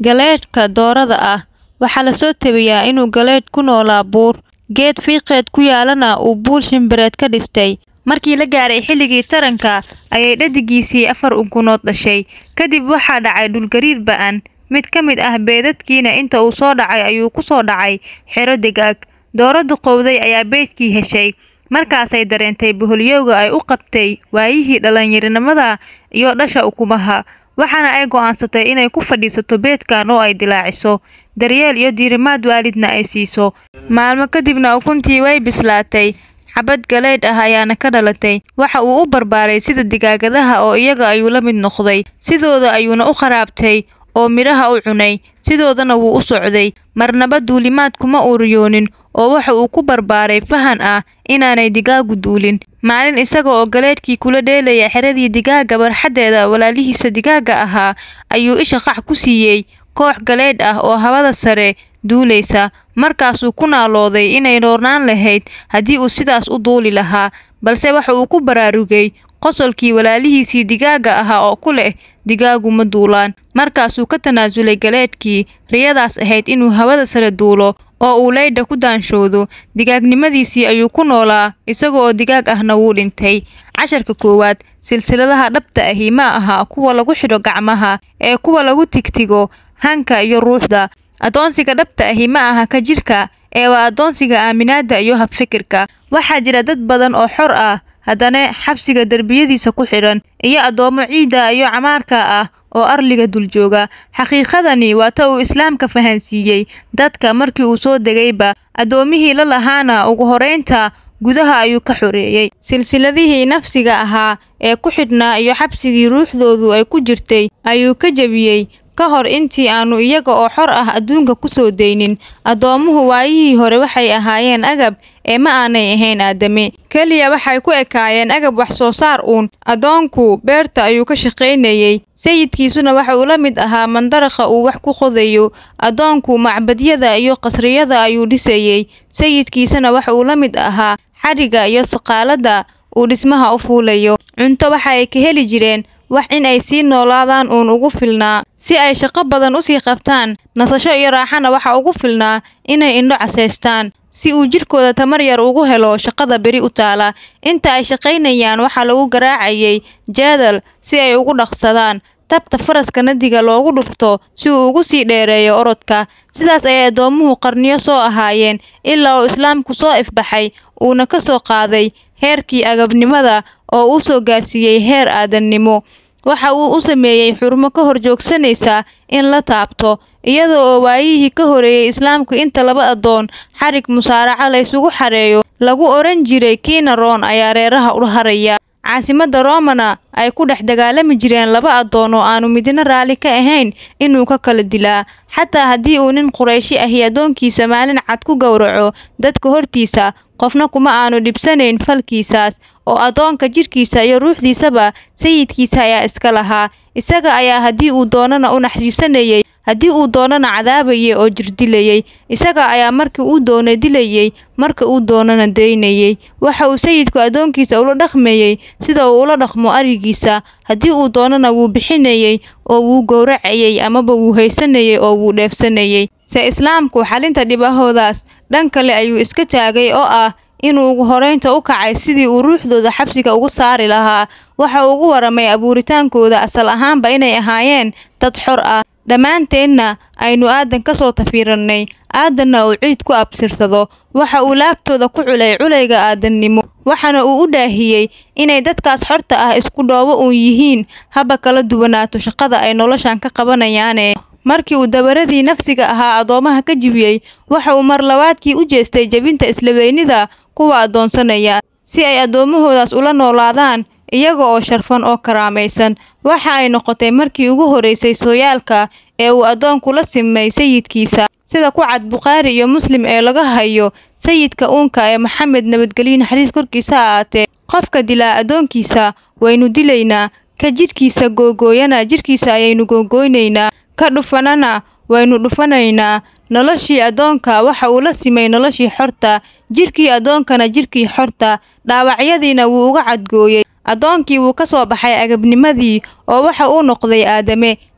Galeedhka doorada ah waxaa la soo tabiyaa inuu galeedh ku noolaa buur, geed fiiqeed ku yaalana uu buul shimbireed ka dhistay. Markii la gaaray xilligii taranka ayay dhaddigiisii afar ukunood dhashay. Kadib waxaa dhacay dhulgariir ba'an, mid ka mid ah beedadkiina inta uu soo dhacay ayuu ku soo dhacay xero digaag. Dooro duqowday ayaa beedkii heshay, markaasay dareentay boholyowga ay u qabtay waayihii dhalinyaronimada iyo dhasha ukumaha. Waxaana ay go'aansatay inay ku fadhiisato beedkan oo ay dilaaciso, daryeel iyo diirimaad waalidna ay siiso. Maalmo kadibna ukuntii way bislaatay, xabbad galeedh ah ayaana ka dhalatay. Waxa uu u barbaaray sida digaagadaha oo iyaga ayuu la mid noqday, sidooda ayuuna u kharaabtay oo midhaha u cunay, sidoodana wuu u socday. Marnaba duulimaad kuma uu riyoonin oo waxa uu ku barbaaray fahan ah inaanay digaagu duulin. Maalin isaga oo galeedhkii kula dheelaya xeradii digaaga barxaddeeda walaalihiisa digaaga ahaa, ayuu isha qax ku siiyay koox galeedh ah oo hawada sare duulaysa. Markaasuu ku naalooday inay roonaan lahayd haddii uu sidaas u duuli lahaa, balse waxa uu ku baraarugay qosolkii walaalihiisii digaaga ahaa oo ku leh digaagu ma duulaan. Markaasuu ka tanaasulay galeedhkii riyadaas ahayd inuu hawada sare duulo oo uu leydha ku daanshoodo. Digaagnimadiisii ayuu ku noolaa, isaga oo digaag ahna wuu dhintay. Casharka koowaad Silsiladaha dhabta ahi ma aha kuwa lagu xidho gacmaha, ee kuwa lagu tigtigo hanka iyo ruuxda. Addoonsiga dhabta ahi ma aha ka jidhka, ee waa addoonsiga aaminaadda iyo habfikirka. Waxaa jira dad badan oo xor ah, haddana xabsiga derbiyadiisa ku xidhan, iyo addoomo ciidda iyo camaarka ah oo arliga dul jooga. Xaqiiqadani waa ta uu Islaamka fahansiiyey dadka markii uu soo degayba. Addoomihii la lahaana ugu horraynta gudaha ayuu ka xoreeyay. Silsiladihii nafsiga ahaa ee ku xidhnaa iyo xabsigii ruuxdoodu ay ku jirtay ayuu ka jebiyey ka hor intii aanu iyaga oo xor ah adduunka ku soo daynin. Addoomuhu waayihii hore waxay ahaayeen agab ee ma aanay ahayn aadami. Keliya waxay ku ekaayeen agab wax soo saar uun. Addoonku beerta ayuu ka shaqaynayay, sayidkiisuna waxa uu la mid ahaa mandaraqa uu wax ku qodayo. Addoonku macbadyada iyo qasriyada ayuu dhisayay, sayidkiisana waxa uu la mid ahaa xadhigga iyo saqaaladda uu dhismaha u fuulayo. Cunto waxa ay ka heli jireen wax in ay sii noolaadaan uun ugu filnaa, si ay shaqo badan u sii qabtaan. Nasasho iyo raaxana waxa ugu filnaa inay indho casaystaan, si uu jidhkooda tamar yar ugu helo shaqada beri u taala. Inta ay shaqaynayaan waxaa lagu garaacayay jeedal si ay ugu dhaqsadaan, tabta faraska nadiga loogu dhufto si uu ugu sii dheereeyo orodka. Sidaas ayay addoomuhu qarniyo soo ahaayeen, ilaa uu Islaamku soo ifbaxay uuna ka soo qaaday heerkii agabnimada oo uu soo gaarsiiyay heer aadannimo. Waxa uu u sameeyay xurmo ka hor joogsanaysa in la taabto, iyada oo waayihii ka horreeyay Islaamku inta laba addoon xadhig musaaraca la isugu xareeyo lagu odhan jiray kiina roon ayaa reeraha u haraya. Caasimadda Roomana ay ku dhex dagaalami jireen laba addoon oo aanu midna raalli ka ahayn inuu ka kala dilaa. Xataa haddii uu nin Qurayshi ahi addoonkiisa maalin cad ku gowraco dadka hortiisa, qofna kuma aanu dhibsanayn falkiisaas, oo addoonka jidhkiisa iyo ruuxdiisaba sayidkiisa ayaa iska lahaa. Isaga ayaa haddii uu doonana u naxariisanayay, haddii uu doonana cadaabayay oo jirdilayay. Isaga ayaa markii uu doono dilayay, marka uu doonana daynayay. Waxa uu sayidku addoonkiisa ula dhaqmayay sida uu ula dhaqmo arigiisa, haddii uu doonana wuu bixinayay oo wuu gowracayay amaba wuu haysanayay oo wuu dheefsanayay. Se Islaamku xalinta dhibahoodaas dhan kale ayuu iska taagay oo ah inuu ugu horraynta u kacay sidii uu ruuxdooda xabsiga uga saari lahaa. Waxa uu ugu warramay abuuritaankooda asal ahaanba inay ahaayeen dad xor ah, dhammaanteenna aynu aadan ka soo tafiirannay, aadanna uu ciid ku abtirsado. Waxa uu laabtooda ku culay culayga aadannimo, waxaana uu u dhaahiyay inay dadkaas xorta ah isku dhoobo uun yihiin, haba kala duwanaato shaqada ay noloshan ka qabanayaane. Markii uu dabaradii nafsiga ahaa addoomaha ka jebiyay, waxa uu mar labaadkii u jeestay jebinta isla weynida kuwa addoonsanaya, si ay addoommahoodaas ula noolaadaan iyaga oo sharfan oo karaamaysan. Waxa ay noqotay markii ugu horreysay sooyaalka ee uu addoonku la simay sayidkiisa, sida ku cad Bukhaari iyo Muslim ee laga hayo sayidka uunka ee Maxamed nabadgelyo naxariis korkiisa ha ahaatee. Qofka dilaa addoonkiisa waynu dilaynaa, ka jidhkiisa googooyana jidhkiisa ayaynu googooynaynaa, ka dhufanana waynu dhufanaynaa. Noloshii addoonka waxa uu la simay noloshii xorta, jidhkii addoonkana jidhkii xorta, dhaawacyadiina wuu uga cadgooyay. Addoonkii wuu ka soo baxay agabnimadii oo waxa uu noqday aadame.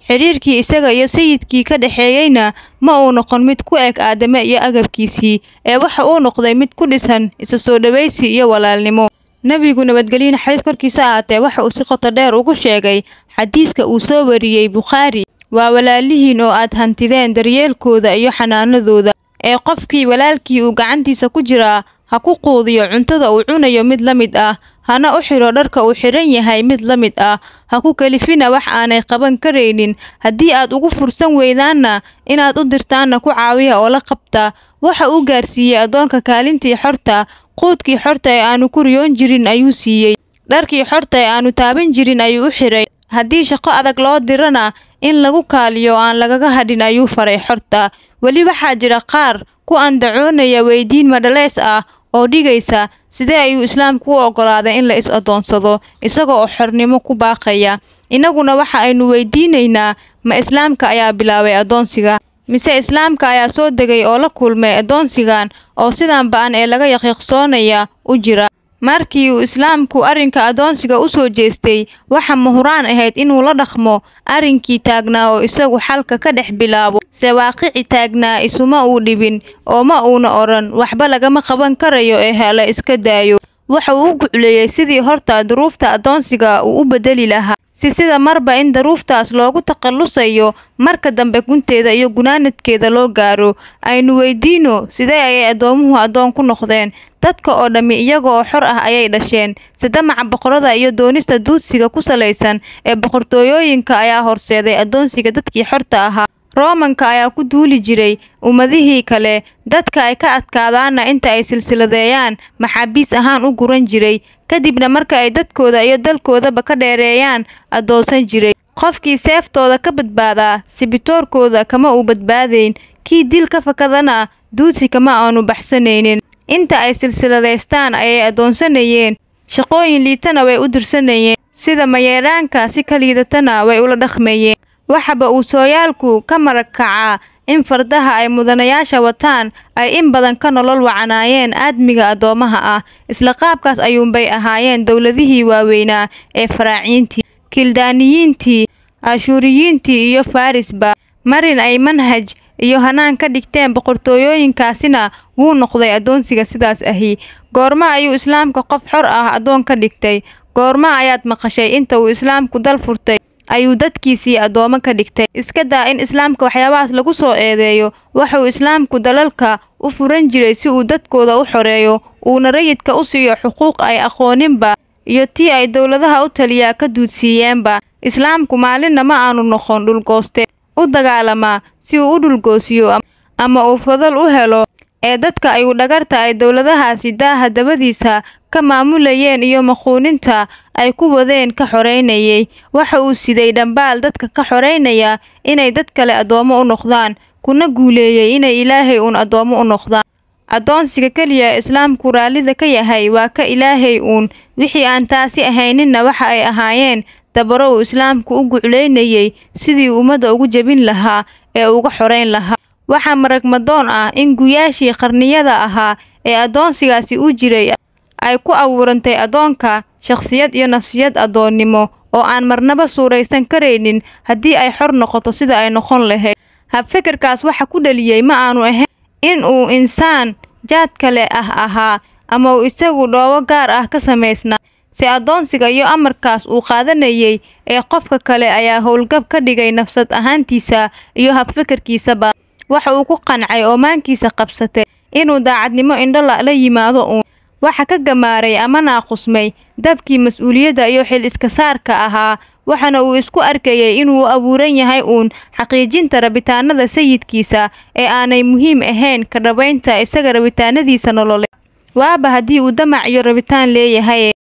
xidhiirkii isaga iyo sayidkii ka dhexeeyeyna ma uu noqon mid ku eg aadame iyo agabkiisii ee waxa uu noqday mid ku dhisan isa soo dhowaysi iyo walaalnimo nebigu nabadgelyo naxariis korkiisa ahaatee waxa uu si qoto dheer ugu sheegay xadiiska uu soo wariyey bukhaari waa walaalihiin oo aad hantideen daryeelkooda iyo xanaanadooda ee qofkii walaalkii uu gacantiisa ku jiraa ha ku quudiyo cuntada uu cunayo mid la mid ah hana u xidho dharka uu xidhan yahay mid la mid ah ha ku kalifina wax aanay qaban karaynin haddii aad ugu fursan weydaanna inaad u dirtaanna ku caawiya oo la qabta waxa uu gaarsiiyey addoonka kaalintii xorta quudkii xorta ee aanu ku riyoon jirin ayuu siiyey dharkii xorta ee aanu taaban jirin ayuu u xidhay haddii shaqo adag loo dirana in lagu kaaliyo aan lagaga hadhin ayuu faray xorta weli waxaa jira qaar ku andacoonaya weydiin madhaleys ah oo dhigaysa sidee ayuu islaamku u oggolaaday in la is addoonsado isaga oo xornimo ku baaqaya innaguna waxa aynu weydiinaynaa ma islaamka ayaa bilaabay addoonsiga mise islaamka ayaa soo degay oo la kulmay addoonsigan oo sidan ba-an ee laga yaqiiqsoonaya u jira markii uu islaamku arrinka addoonsiga u soo jeestay waxa muhuraan ahayd inuu la dhaqmo arrinkii taagnaa oo isagu xalka ka dhex bilaabo se waaqici taagnaa isuma uu dhibin oo ma uuna odhan waxba lagama qaban karayo ee hala iska daayo waxa uu u gucleeyey sidii horta duruufta addoonsiga uu u bedeli lahaa si sida marba in daruuftaas loogu takhallusayo marka dambe gunteeda iyo gunaanadkeeda loo gaaro aynu weydiino sidee ayay addoomuhu addoon ku noqdeen dadka oo dhammi iyaga oo xor ah ayay dhasheen sadamaca boqorada iyo doonista duudsiga ku salaysan ee boqortooyooyinka ayaa horseeday addoonsiga dadkii xorta ahaa roomanka ayaa ku duuli jiray ummadihii kale dadka ay ka adkaadaanna inta ay silsiladeeyaan maxaabiis ahaan u guran jiray kadibna marka ay dadkooda iyo dalkoodaba ka dheereeyaan addoonsan jiray qofkii seeftooda ka badbaadaa sibitoorkooda kama uu badbaadayn kii dil ka fakadana duudsi kama aanu baxsanaynin inta ay silsiladaystaan ayay addoonsanayeen shaqooyin liitana way u dirsanayeen sida mayeedhaanka si ka liidatana way ula dhaqmayeen waxaba uu sooyaalku ka marag kacaa in fardaha ay mudanayaasha wataan ay in badan ka nolol wacanaayeen aadmiga addoomaha ah isla qaabkaas ayuunbay ahaayeen dowladihii waaweynaa ee faraaciintii kildaaniyiintii ashuuriyiintii iyo farisba marin ay manhaj iyo hanaan ka dhigteen boqortooyooyinkaasina wuu noqday addoonsiga sidaas ahi goorma ayuu islaamka qof xor ah addoon ka dhigtay goorma ayaad maqashay inta uu islaamku dal furtay ayuu dadkiisii addoomo ka dhigtay iska daa in islaamka waxyaabahaas lagu soo eedeeyo waxauu islaamku dalalka u furan jiray si uu dadkooda u xoreeyo uuna rayidka u siiyo xuquuq ay aqooninba iyo tii ay dowladaha u taliyaa ka duudsiiyeenba islaamku maalinna ma aanu noqon dhulgooste u dagaalamaa si uu u dhulgoosiyo ama uu fadal u helo ee dadka ayuu dhagarta ay dowladahaasi daaha dabadiisa ka maamulayeen iyo maquuninta ay ku wadeen ka xoreynayay waxa uu siday dhambaal dadka ka xoreynaya inay dad kale addoommo u noqdaan kuna guuleeyey inay ilaahay uun addoommo u noqdaan addoonsiga keliya ee islaamku raallida ka yahay waa ka ilaahay uun wixii aan taasi ahayninna waxa ay ahaayeen dabaro uu islaamku u guclaynayey sidii ummadda ugu jebin lahaa ee uga xoreyn lahaa waxaa maragmadoon ah in guyaashii qarniyada ahaa ee addoonsigaasi u jiray ay ku abuurantay addoonka shakhsiyad iyo nafsiyad addoonnimo oo aan marnaba suuraysan karaynin haddii ay xor noqoto sida ay noqon lahayd habfikirkaas waxa ku dhaliyey ma aanu ahayn in uu insaan jaad kale ah ahaa ama uu isagu dhoobo gaar ah ka samaysnaa si addoonsiga iyo amarkaas uu qaadanayay ee qofka kale ayaa howlgab ka dhigay nafsad ahaantiisa iyo habfikirkiisaba waxa uu ku qancay oo maankiisa qabsatay inuu daacadnimo indhola la yimaado uun waxa ka gamaaray ama naaqusmay dabkii mas-uuliyadda iyo xil iska saarka ahaa waxaana uu isku arkayay inuu u abuuran yahay uun xaqiijinta rabitaanada sayidkiisa ee aanay muhiim ahayn ka dhabaynta isaga rabitaanadiisa nololeed waaba haddii uu damac iyo rabitaan leeyahay